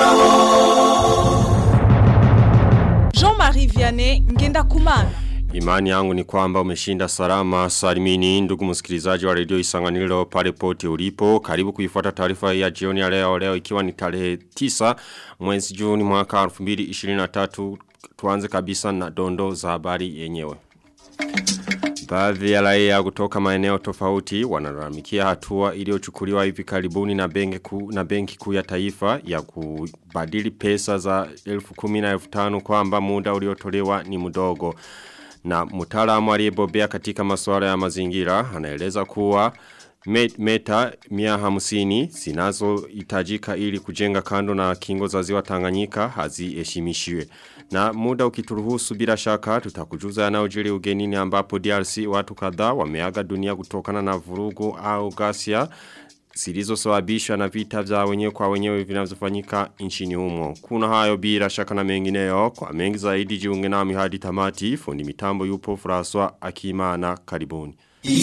Jean-Marie Vianney Ngenda Kumana. Imani yangu ni kwamba umeshinda salama salimini ndugu msikilizaji wa redio isanganilo pale pote ulipo. Karibu kuifuata taarifa ya jioni ya leo leo ikiwa ni tarehe 9 mwezi Juni mwaka 2023 tuanze kabisa na dondo za habari yenyewe. Baadhi ya raia kutoka maeneo tofauti wanalalamikia hatua iliyochukuliwa hivi karibuni na benki kuu na benki kuu ya taifa ya kubadili pesa za 10,000 na 15,000 kwamba muda uliotolewa ni mdogo. Na mtaalamu aliyebobea katika masuala ya mazingira anaeleza kuwa meta mia hamsini zinazo itajika ili kujenga kando na kingo za ziwa Tanganyika haziheshimishiwe. Na muda ukituruhusu bila shaka tutakujuza yanayojiri ugenini ambapo DRC watu kadhaa wameaga dunia kutokana na vurugu au ghasia zilizosababishwa na vita vya wenyewe kwa wenyewe vinavyofanyika nchini humo. Kuna hayo bila shaka na mengineyo kwa mengi zaidi jiunge nami hadi tamati fundi mitambo yupo François Akimana karibuni.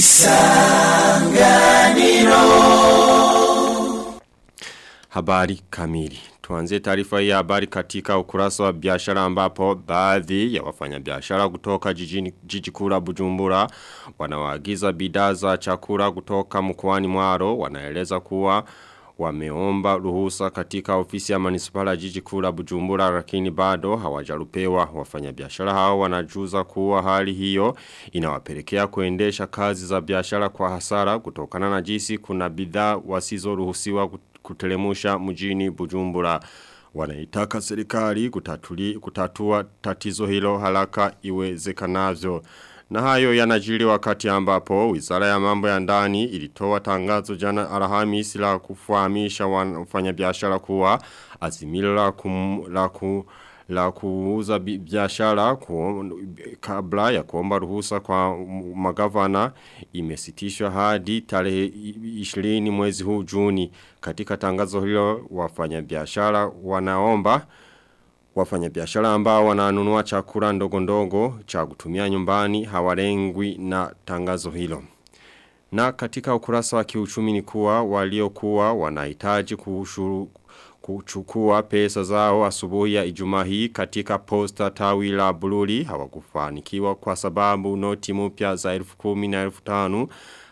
Isanganiro Habari kamili Tuanze taarifa ya habari katika ukurasa wa biashara ambapo baadhi ya wafanyabiashara kutoka jijini jiji kuu la Bujumbura wanawaagiza bidhaa za chakula kutoka mkoani Mwaro wanaeleza kuwa wameomba ruhusa katika ofisi ya manisipala jiji kuu la Bujumbura lakini bado hawajarupewa wafanyabiashara hao wanajuza kuwa hali hiyo inawapelekea kuendesha kazi za biashara kwa hasara kutokana na jinsi kuna bidhaa wasizoruhusiwa kutelemusha mjini Bujumbura wanaitaka serikali kutatuli, kutatua tatizo hilo haraka iwezekanavyo. Na hayo yanajiri wakati ambapo wizara ya mambo ya ndani ilitoa tangazo jana Alhamisi la kufahamisha wafanyabiashara kuwa azimilo la, kum, la, ku, la kuuza biashara kabla ya kuomba ruhusa kwa magavana imesitishwa hadi tarehe 20 mwezi huu Juni. Katika tangazo hilo wafanyabiashara wanaomba wafanyabiashara ambao wananunua chakula ndogo ndogo cha kutumia nyumbani hawalengwi na tangazo hilo. Na katika ukurasa wa kiuchumi ni kuwa waliokuwa wanahitaji kushuru kuchukua pesa zao asubuhi ya ijumaa hii katika posta tawi la Bururi hawakufanikiwa kwa sababu noti mpya za elfu kumi na elfu tanu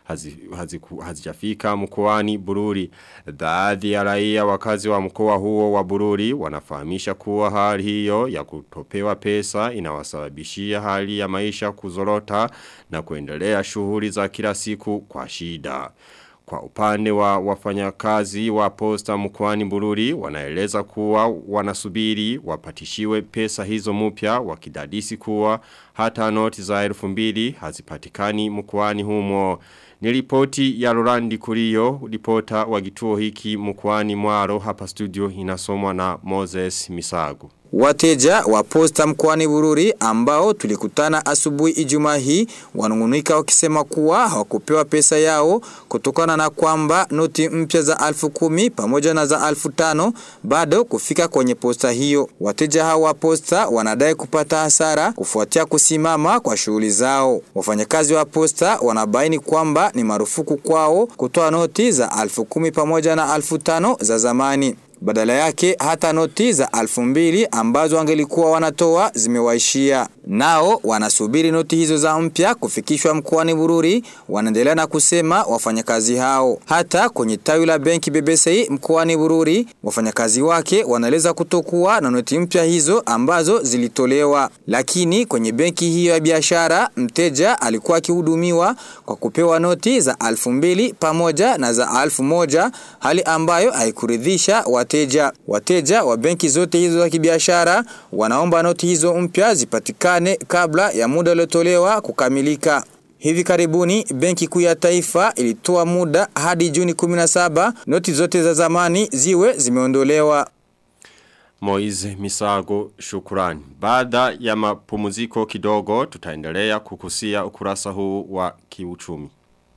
hazijafika mkoani Bururi. Baadhi ya raia wakazi wa mkoa huo wa Bururi wanafahamisha kuwa hali hiyo ya kutopewa pesa inawasababishia hali ya maisha kuzorota na kuendelea shughuli za kila siku kwa shida. Kwa upande wa wafanyakazi wa posta mkoani Bururi wanaeleza kuwa wanasubiri wapatishiwe pesa hizo mpya wakidadisi kuwa hata noti za elfu mbili hazipatikani mkoani humo. Ni ripoti ya Rolandi Kurio, ripota wa kituo hiki mkoani Mwaro hapa studio inasomwa na Moses Misago. Wateja wa posta mkoani Bururi ambao tulikutana asubuhi Ijumaa hii wanungunika wakisema kuwa hawakupewa pesa yao kutokana na kwamba noti mpya za alfu kumi pamoja na za alfu tano bado kufika kwenye posta hiyo. Wateja hao wa posta wanadai kupata hasara kufuatia kusimama kwa shughuli zao. Wafanyakazi wa posta wanabaini kwamba ni marufuku kwao kutoa noti za alfu kumi pamoja na alfu tano za zamani. Badala yake hata noti za alfu mbili ambazo wangelikuwa wanatoa zimewaishia. Nao wanasubiri noti hizo za mpya kufikishwa mkoani Bururi, wanaendelea na kusema wafanyakazi hao. Hata kwenye tawi la benki BBC mkoani Bururi, wafanyakazi wake wanaeleza kutokuwa na noti mpya hizo ambazo zilitolewa. Lakini kwenye benki hiyo ya biashara, mteja alikuwa akihudumiwa kwa kupewa noti za alfu mbili pamoja na za alfu moja, hali ambayo haikuridhisha wateja. Wateja wa benki zote hizo za kibiashara wanaomba noti hizo mpya zipatikane kabla ya muda uliotolewa kukamilika. Hivi karibuni benki kuu ya taifa ilitoa muda hadi Juni 17 noti zote za zamani ziwe zimeondolewa. Moize Misago shukurani. Baada ya mapumziko kidogo tutaendelea kukusia ukurasa huu wa kiuchumi.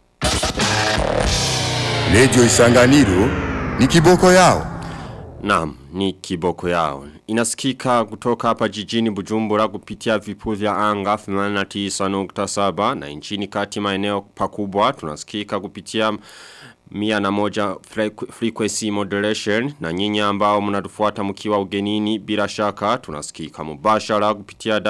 Lejo isanganiro ni kiboko yao. Naam, ni kiboko yao. Inasikika kutoka hapa jijini Bujumbura kupitia vipu vya anga 89.7 na nchini kati maeneo pakubwa tunasikika kupitia mia na moja frequ- frequency modulation na nyinyi ambao mnatufuata mkiwa ugenini bila shaka tunasikika mubashara kupitia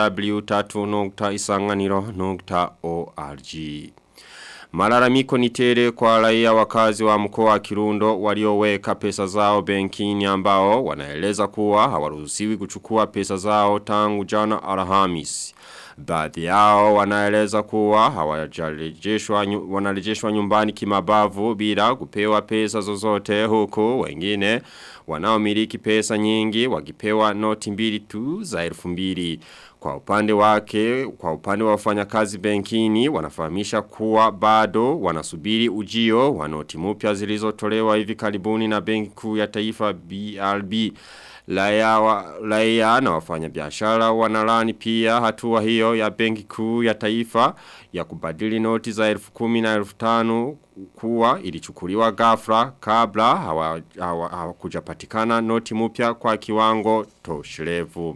w3.isanganiro.org. Malalamiko ni tele kwa raia wakazi wa mkoa wa Kirundo walioweka pesa zao benkini ambao wanaeleza kuwa hawaruhusiwi kuchukua pesa zao tangu jana Alhamisi. Baadhi yao wanaeleza kuwa hawajarejeshwa nyu- wanarejeshwa nyumbani kimabavu bila kupewa pesa zozote huku wengine wanaomiliki pesa nyingi wakipewa noti mbili tu za elfu mbili. Kwa upande wake, kwa upande wa wafanyakazi benkini wanafahamisha kuwa bado wanasubiri ujio wa noti mpya zilizotolewa hivi karibuni na benki kuu ya taifa BRB. Laia, wa, laia na wafanya biashara wanalani pia hatua hiyo ya benki kuu ya taifa ya kubadili noti za elfu kumi na elfu tanu kuwa ilichukuliwa ghafla kabla hawakujapatikana hawa, hawa kujapatikana noti mpya kwa kiwango toshirevu.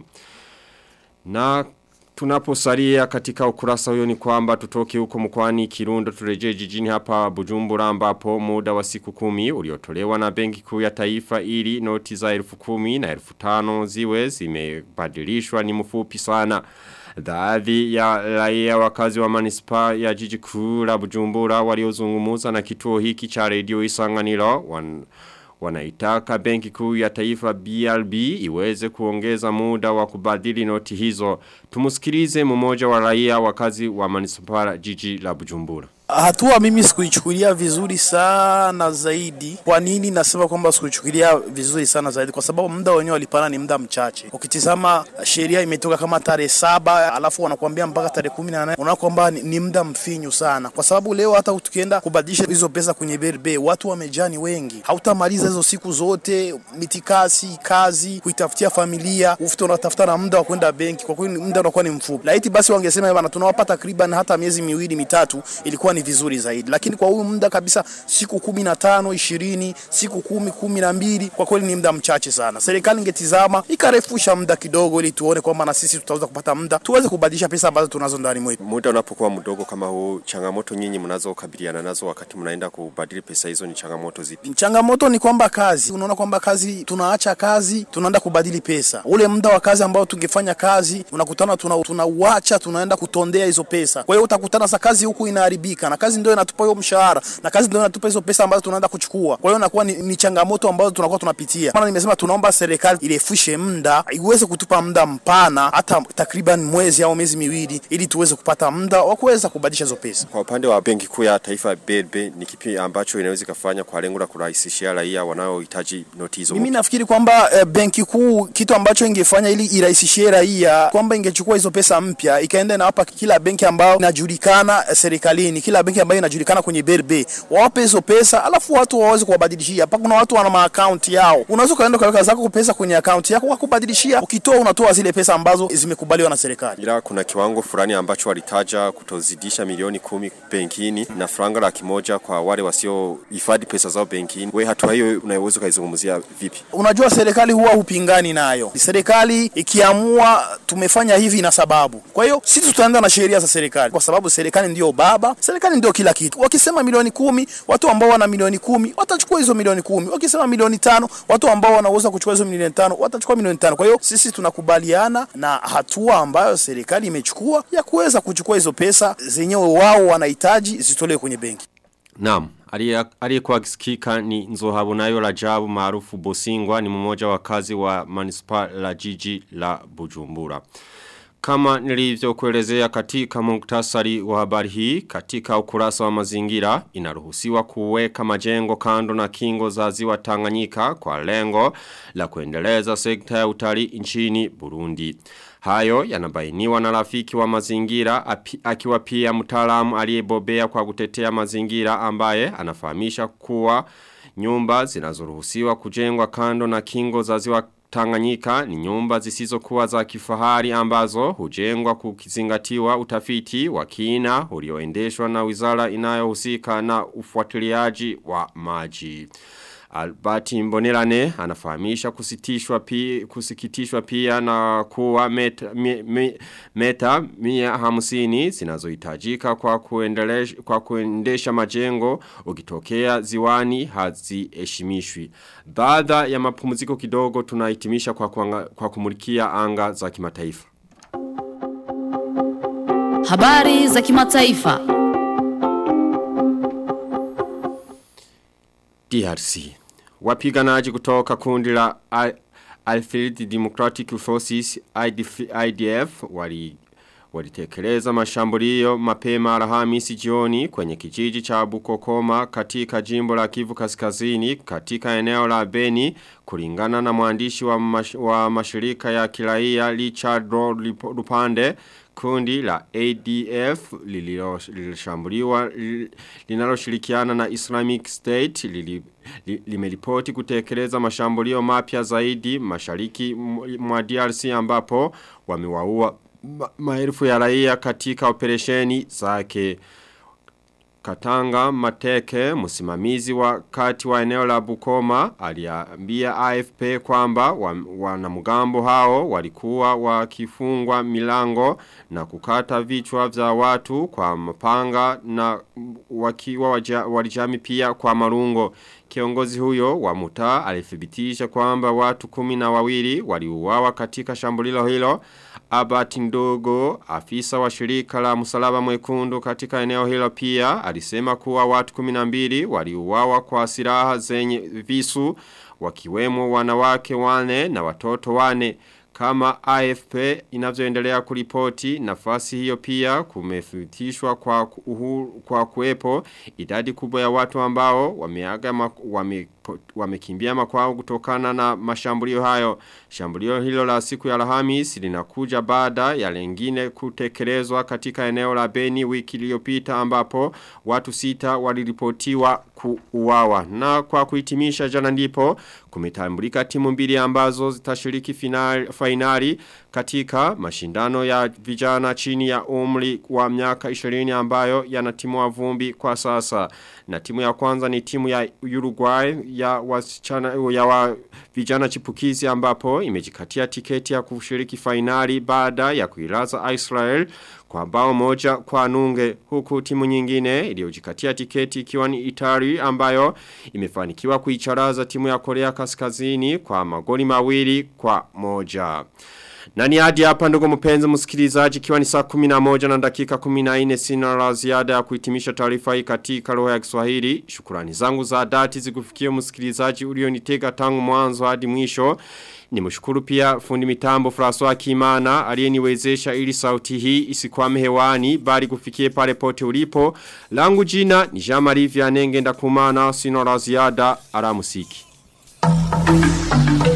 Na tunaposalia katika ukurasa huyo ni kwamba tutoke huko mkwani Kirundo turejee jijini hapa Bujumbura ambapo muda wa siku kumi uliotolewa na benki kuu ya taifa ili noti za elfu kumi na elfu tano ziwe zimebadilishwa ni mfupi sana. Baadhi ya raia wakazi wa manispa ya jiji kuu la Bujumbura waliozungumuza na kituo hiki cha redio Isanganiro wan Wanaitaka benki kuu ya taifa BRB iweze kuongeza muda wa kubadili noti hizo. Tumusikilize mmoja wa raia wakazi wa manisipara jiji la Bujumbura. Hatua mimi sikuichukulia vizuri sana zaidi. Kwa nini nasema kwamba sikuichukulia vizuri sana zaidi? Kwa sababu muda wenyewe walipana ni muda mchache. Ukitizama sheria imetoka kama tarehe saba alafu wanakuambia mpaka tarehe kumi na nane unaona kwamba ni, ni muda mfinyu sana, kwa sababu leo hata tukienda kubadilisha hizo pesa kwenye BRB watu wamejani wengi, hautamaliza hizo siku zote, mitikasi, kazi, kuitafutia familia, ufute unatafuta na muda wa kwenda benki. Kwa kweli muda unakuwa ni mfupi. Laiti basi wangesema bana, tunawapa takriban hata miezi miwili mitatu, ilikuwa ni vizuri zaidi, lakini kwa huyu muda kabisa siku kumi na tano ishirini siku kumi kumi na mbili kwa kweli ni muda mchache sana. Serikali ingetizama ikarefusha muda kidogo, ili tuone kwamba na sisi tutaweza kupata muda tuweze kubadilisha pesa ambazo tunazo ndani mwetu. Muda unapokuwa mdogo kama huu, changamoto nyinyi mnazokabiliana nazo wakati mnaenda kubadili pesa hizo ni changamoto zipi? Changamoto ni kwamba kazi, unaona kwamba kazi, tunaacha kazi, tunaenda kubadili pesa. Ule muda wa kazi ambao tungefanya kazi, unakutana tuna tunauacha, tunaenda kutondea hizo pesa. Kwa hiyo utakutana sa kazi huku inaharibika, na kazi ndio inatupa hiyo mshahara, na kazi ndio inatupa hizo pesa ambazo tunaenda kuchukua. Kwa hiyo inakuwa ni, ni changamoto ambazo tunakuwa tunapitia. Maana nimesema tunaomba serikali irefushe muda, iweze kutupa muda mpana, hata takriban mwezi au miezi miwili, ili tuweze kupata muda wa kuweza kubadilisha hizo pesa. Kwa upande wa benki kuu ya taifa BRB ni kipi ambacho inaweza kufanya kwa lengo la kurahisishia raia wanaohitaji noti hizo? Mimi nafikiri kwamba e, benki kuu kitu ambacho ingefanya ili irahisishie raia kwamba ingechukua hizo pesa mpya ikaenda inawapa kila benki ambayo inajulikana e, serikalini, kila benki ambayo inajulikana kwenye BRB wawape hizo pesa, alafu watu waweze kuwabadilishia. Hapa kuna watu wana maakaunti yao, unaweza ukaenda ukaweka zako pesa kwenye akaunti yako wakubadilishia, ukitoa unatoa zile pesa ambazo zimekubaliwa na serikali. Ila kuna kiwango fulani ambacho walitaja kutozidisha milioni kumi benkini na franga laki moja kwa wale wasiohifadhi pesa zao benkini. We hatua hiyo unaweza ukaizungumzia vipi? Unajua serikali huwa hupingani nayo. Serikali ikiamua tumefanya hivi na sababu. Kwa hiyo sisi tutaenda na sheria za serikali, kwa sababu serikali ndio baba, serikali ndio kila kitu. Wakisema milioni kumi, watu ambao wana milioni kumi watachukua hizo milioni kumi. Wakisema milioni tano, watu ambao wanaweza kuchukua hizo milioni tano watachukua milioni tano. Kwa hiyo sisi tunakubaliana na hatua ambayo serikali imechukua ya kuweza kuchukua hizo pesa zenyewe wao wanahitaji zitolewe kwenye benki. Naam, aliyekuwa akisikika ni Nzohabunayo Rajabu maarufu Bosingwa ni mmoja wa kazi wa manispa la jiji la Bujumbura. Kama nilivyokuelezea katika muktasari wa habari hii, katika ukurasa wa mazingira, inaruhusiwa kuweka majengo kando na kingo za ziwa Tanganyika kwa lengo la kuendeleza sekta ya utalii nchini Burundi. Hayo yanabainiwa na rafiki wa mazingira api, akiwa pia mtaalamu aliyebobea kwa kutetea mazingira ambaye anafahamisha kuwa nyumba zinazoruhusiwa kujengwa kando na kingo za ziwa Tanganyika ni nyumba zisizokuwa za kifahari ambazo hujengwa kukizingatiwa utafiti wa kina ulioendeshwa na wizara inayohusika na ufuatiliaji wa maji. Albert Mbonerane anafahamisha kusitishwa pia, kusikitishwa pia na kuwa meta, mi, mi, meta mia hamsini zinazohitajika kwa, kuendesha, kwa kuendesha majengo ukitokea ziwani haziheshimishwi. Baada ya mapumziko kidogo tunahitimisha kwa, kuanga, kwa kumulikia anga za kimataifa. Habari za kimataifa. DRC. Wapiganaji kutoka kundi la Allied Democratic Forces IDF, IDF wali walitekeleza mashambulio mapema Alhamisi jioni kwenye kijiji cha Bukokoma katika jimbo la Kivu Kaskazini katika eneo la Beni kulingana na mwandishi wa, mash, wa mashirika ya kiraia Richard Lupande kundi la ADF lililoshambuliwa linaloshirikiana na Islamic State lili, li, limeripoti kutekeleza mashambulio mapya zaidi mashariki mwa DRC ambapo wamewaua ma, maelfu ya raia katika operesheni zake Katanga Mateke, msimamizi wa kati wa eneo la Bukoma, aliambia AFP kwamba wanamgambo wa hao walikuwa wakifungwa milango na kukata vichwa vya watu kwa mapanga na wakiwa walijami pia kwa marungo. Kiongozi huyo wa mutaa alithibitisha kwamba watu kumi na wawili waliuawa katika shambulilo hilo. Abati Ndogo, afisa wa shirika la msalaba mwekundu katika eneo hilo pia, alisema kuwa watu 12 waliuawa kwa silaha zenye visu, wakiwemo wanawake wane na watoto wane. Kama AFP inavyoendelea kuripoti nafasi hiyo pia kumefutishwa kwa uhuru, kwa kuwepo idadi kubwa ya watu ambao wameaga wame, wamekimbia makwao kutokana na mashambulio hayo. Shambulio hilo la siku ya Alhamis linakuja baada ya lengine kutekelezwa katika eneo la Beni wiki iliyopita ambapo watu sita waliripotiwa kuuawa. Na kwa kuhitimisha jana ndipo kumetambulika timu mbili ambazo zitashiriki finali, finali katika mashindano ya vijana chini ya umri wa miaka 20 ambayo yanatimua vumbi kwa sasa. Na timu ya kwanza ni timu ya Uruguay ya wasichana ya wa vijana chipukizi ambapo imejikatia tiketi ya kushiriki finali baada ya kuilaza Israel kwa bao moja kwa nunge huku timu nyingine iliyojikatia tiketi ikiwa ni Itali ambayo imefanikiwa kuicharaza timu ya Korea Kaskazini kwa magoli mawili kwa moja. Na ni hadi hapa ndugu mpenzi msikilizaji kiwa ni saa 11 na dakika 14 sina la ziada ya kuhitimisha taarifa hii katika lugha ya Kiswahili. Shukrani zangu za dhati zikufikia msikilizaji ulionitega tangu mwanzo hadi mwisho. Nimshukuru pia fundi mitambo François Kimana aliyeniwezesha ili sauti hii isikwame hewani bali kufikie pale pote ulipo. Langu jina ni Jean-Marie Vianenge ndakumana sina la ziada alamusiki. Thank you.